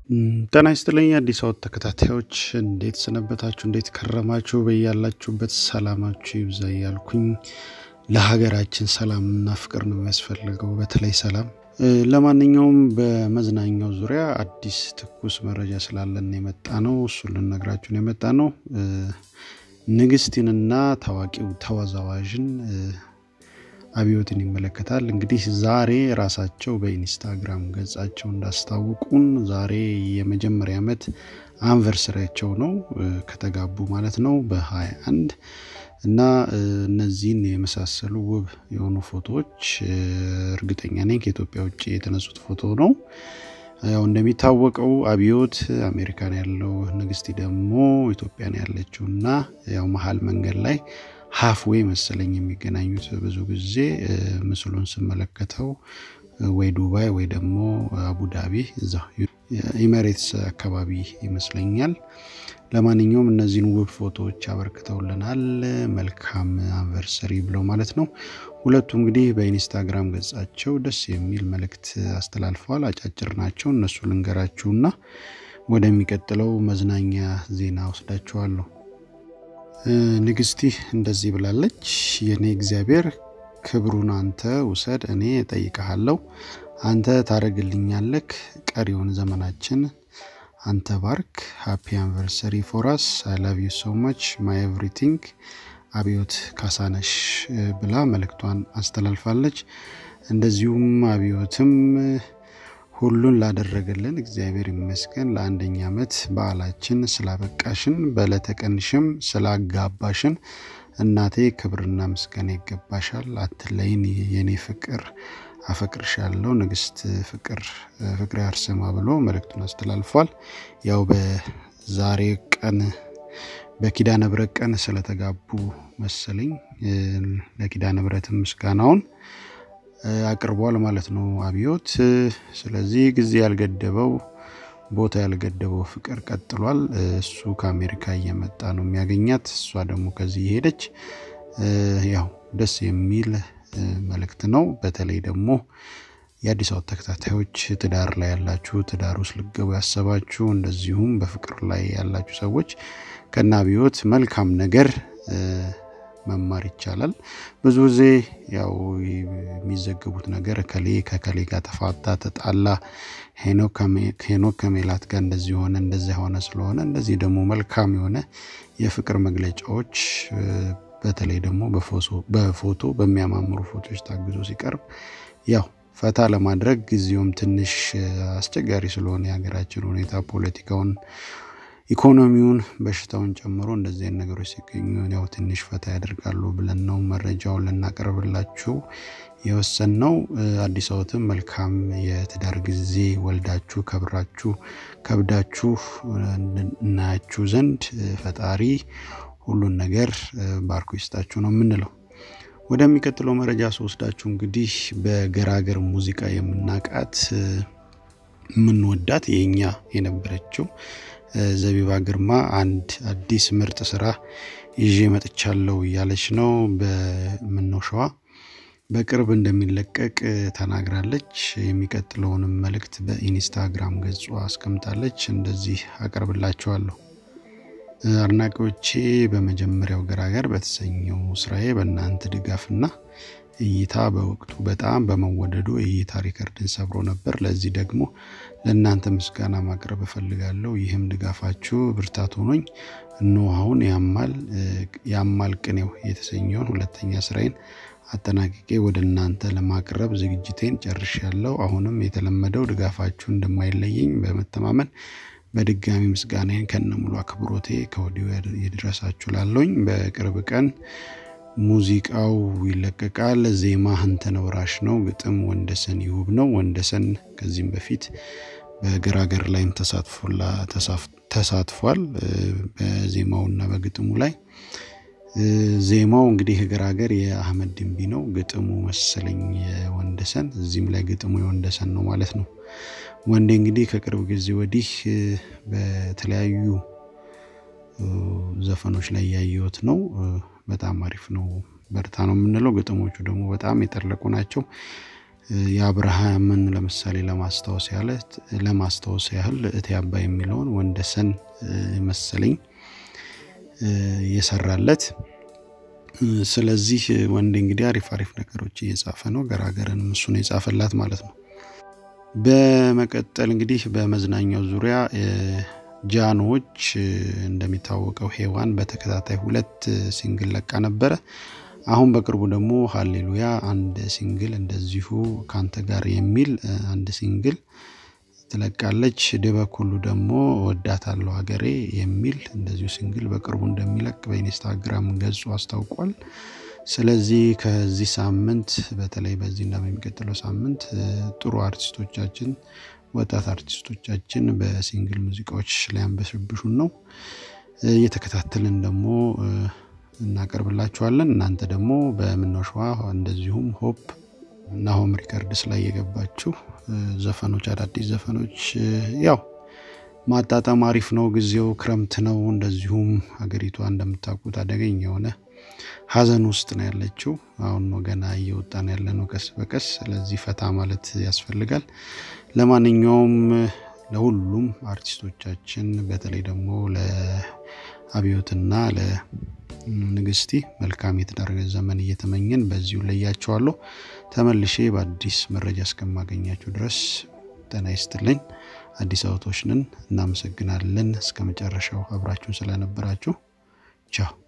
ጤና ይስጥልኝ አዲስ አበባ ተከታታዮች እንዴት ሰነበታችሁ? እንዴት ከረማችሁ? በያላችሁበት ሰላማችሁ ይብዛ እያልኩኝ ለሀገራችን ሰላምና ፍቅር ነው የሚያስፈልገው፣ በተለይ ሰላም። ለማንኛውም በመዝናኛው ዙሪያ አዲስ ትኩስ መረጃ ስላለን የመጣ ነው። እሱን ልነግራችሁን የመጣ ነው። ንግስቲንና ታዋቂው ተወዛዋዥን አብዮትን ይመለከታል። እንግዲህ ዛሬ ራሳቸው በኢንስታግራም ገጻቸው እንዳስታውቁን ዛሬ የመጀመሪያ ዓመት አንቨርሰሪያቸው ነው ከተጋቡ ማለት ነው በ21 እና እነዚህን የመሳሰሉ ውብ የሆኑ ፎቶዎች እርግጠኛ ነኝ ከኢትዮጵያ ውጭ የተነሱት ፎቶ ነው። ያው እንደሚታወቀው አብዮት አሜሪካን ያለው ንግስቲ ደግሞ ኢትዮጵያን ያለችው እና ያው መሀል መንገድ ላይ ሀፍዌይ መሰለኝ የሚገናኙት ብዙ ጊዜ ምስሉን ስመለከተው ወይ ዱባይ ወይ ደግሞ አቡዳቢ እዛ ኢሜሬትስ አካባቢ ይመስለኛል። ለማንኛውም እነዚህን ውብ ፎቶዎች አበርክተውልናል። መልካም አንቨርሰሪ ብለው ማለት ነው። ሁለቱ እንግዲህ በኢንስታግራም ገጻቸው ደስ የሚል መልእክት አስተላልፈዋል። አጫጭር ናቸው። እነሱ ልንገራችሁና ወደሚቀጥለው መዝናኛ ዜና ወስዳችኋለሁ። ንግስቲ እንደዚህ ብላለች። የኔ እግዚአብሔር ክብሩን አንተ ውሰድ፣ እኔ እጠይቀሃለሁ። አንተ ታደርግልኛለክ። ቀሪውን ዘመናችን አንተ ባርክ። ሃፒ አንቨርሰሪ ፎራስ አይ ላቭ ዩ ሶ ማች ማይ ኤቭሪቲንግ አብዮት ካሳነሽ ብላ መልእክቷን አስተላልፋለች። እንደዚሁም አብዮትም ሁሉን ላደረገልን እግዚአብሔር ይመስገን ለአንደኛ ዓመት በዓላችን ስላበቃሽን በዕለተ ቀንሽም ስላጋባሽን እናቴ ክብርና ምስጋና ይገባሻል። አትለይን የኔ ፍቅር አፈቅርሻለሁ። ንግስት ፍቅር ፍቅሬ አርሰማ ብሎ መልእክቱን አስተላልፏል። ያው በዛሬ ቀን በኪዳነ ብረት ቀን ስለተጋቡ መሰለኝ ለኪዳነ ብረትም ምስጋናውን አቅርቧል ማለት ነው አብዮት። ስለዚህ ጊዜ ያልገደበው ቦታ ያልገደበው ፍቅር ቀጥሏል። እሱ ከአሜሪካ እየመጣ ነው የሚያገኛት፣ እሷ ደግሞ ከዚህ የሄደች ያው ደስ የሚል መልእክት ነው። በተለይ ደግሞ የአዲስ አበባ ተከታታዮች ትዳር ላይ ያላችሁ፣ ትዳር ውስጥ ልገቡ ያሰባችሁ፣ እንደዚሁም በፍቅር ላይ ያላችሁ ሰዎች ከነ አብዮት መልካም ነገር መማር ይቻላል። ብዙ ጊዜ ያው የሚዘገቡት ነገር ከሌ ከከሌ ጋር ተፋታ፣ ተጣላ፣ ሄኖክ ከሜላት ጋር እንደዚህ ሆነ እንደዚያ ሆነ ስለሆነ እንደዚህ ደግሞ መልካም የሆነ የፍቅር መግለጫዎች በተለይ ደግሞ በፎቶ በሚያማምሩ ፎቶዎች ታግዞ ሲቀርብ ያው ፈታ ለማድረግ ጊዜውም ትንሽ አስቸጋሪ ስለሆነ የሀገራችን ሁኔታ ፖለቲካውን ኢኮኖሚውን በሽታውን ጨምሮ እንደዚህ አይነት ነገሮች ሲገኙ ያው ትንሽ ፈታ ያደርጋሉ ብለን ነው መረጃውን ልናቀርብላችሁ የወሰን ነው። አዲስ አበባትም መልካም የትዳር ጊዜ ወልዳችሁ ከብራችሁ ከብዳችሁ እናያችሁ ዘንድ ፈጣሪ ሁሉን ነገር ባርኮ ይስጣችሁ ነው የምንለው። ወደሚቀጥለው መረጃ ስወስዳችሁ እንግዲህ በገራገር ሙዚቃ የምናቃት የምንወዳት የኛ የነበረችው ዘቢባ ግርማ አንድ አዲስ ምርጥ ስራ ይዤ መጥቻለሁ እያለች ነው። በምነው ሸዋ በቅርብ እንደሚለቀቅ ተናግራለች። የሚቀጥለውንም መልእክት በኢንስታግራም ገጿ አስቀምጣለች። እንደዚህ አቀርብላችኋለሁ። አድናቂዎቼ በመጀመሪያው ገራገር በተሰኘው ስራዬ በእናንተ ድጋፍና እይታ በወቅቱ በጣም በመወደዱ የእይታ ሪከርድን ሰብሮ ነበር። ለዚህ ደግሞ ለእናንተ ምስጋና ማቅረብ እፈልጋለሁ። ይህም ድጋፋችሁ ብርታት ሆኖኝ እነሆ አሁን ያማል ቅኔው የተሰኘውን ሁለተኛ ስራዬን አጠናቅቄ ወደ እናንተ ለማቅረብ ዝግጅቴን ጨርሻለሁ። አሁንም የተለመደው ድጋፋችሁ እንደማይለየኝ በመተማመን በድጋሚ ምስጋናዬን ከነሙሉ አክብሮቴ ከወዲሁ ይድረሳችሁ ላለኝ በቅርብ ቀን ሙዚቃው ይለቀቃል። ዜማ ህንተነ ወራሽ ነው። ግጥም ወንደሰን ይሁብ ነው። ወንደሰን ከዚህም በፊት በገራገር ላይም ተሳትፏል በዜማውና በግጥሙ ላይ። ዜማው እንግዲህ ገራገር የአህመድ ድንቢ ነው። ግጥሙ መሰለኝ የወንደሰን፣ እዚህም ላይ ግጥሙ የወንደሰን ነው ማለት ነው። ወንዴ እንግዲህ ከቅርብ ጊዜ ወዲህ በተለያዩ ዘፈኖች ላይ ያየሁት ነው። በጣም አሪፍ ነው። በርታ ነው የምንለው። ግጥሞቹ ደግሞ በጣም የጠለቁ ናቸው። የአብርሃምን ለምሳሌ ለማስታወስ ያለ ለማስታወስ ያህል እቴ አባይ የሚለውን ወንደሰን መሰለኝ የሰራለት። ስለዚህ ወንዴ እንግዲህ አሪፍ አሪፍ ነገሮች እየጻፈ ነው። ገራገርንም እሱ ነው የጻፈላት ማለት ነው። በመቀጠል እንግዲህ በመዝናኛው ዙሪያ ጃኖች እንደሚታወቀው ሄዋን በተከታታይ ሁለት ሲንግል ለቃ ነበረ። አሁን በቅርቡ ደግሞ ሀሌሉያ አንድ ሲንግል እንደዚሁ ካንተ ጋር የሚል አንድ ሲንግል ትለቃለች። ድበኩሉ ደግሞ ወዳታለሁ ሀገሬ የሚል እንደዚሁ ሲንግል በቅርቡ እንደሚለቅ በኢንስታግራም ገጹ አስታውቋል። ስለዚህ ከዚህ ሳምንት በተለይ በዚህና በሚቀጥለው ሳምንት ጥሩ አርቲስቶቻችን ወጣት አርቲስቶቻችን በሲንግል ሙዚቃዎች ሊያንበሸብሹን ነው። እየተከታተልን ደግሞ እናቀርብላችኋለን። እናንተ ደግሞ በምነው ሸዋ እንደዚሁም ሆፕ እና ሆም ሪከርድስ ላይ የገባችሁ ዘፈኖች፣ አዳዲስ ዘፈኖች ያው ማጣጣም አሪፍ ነው። ጊዜው ክረምት ነው። እንደዚሁም ሀገሪቷ እንደምታውቁት አደገኛ የሆነ ሀዘን ውስጥ ነው ያለችው። አሁን ነው ገና እየወጣን ያለ ነው ቀስ በቀስ። ስለዚህ ፈታ ማለት ያስፈልጋል። ለማንኛውም ለሁሉም አርቲስቶቻችን በተለይ ደግሞ ለአብዮትና ለንግስቲ መልካም የትዳር ዘመን እየተመኘን በዚሁ ለያቸዋለሁ። ተመልሼ በአዲስ መረጃ እስከማገኛችሁ ድረስ ጤና ይስጥልኝ። አዲስ አበቦች ነን። እናመሰግናለን እስከ መጨረሻው አብራችሁን ስለነበራችሁ ቻው።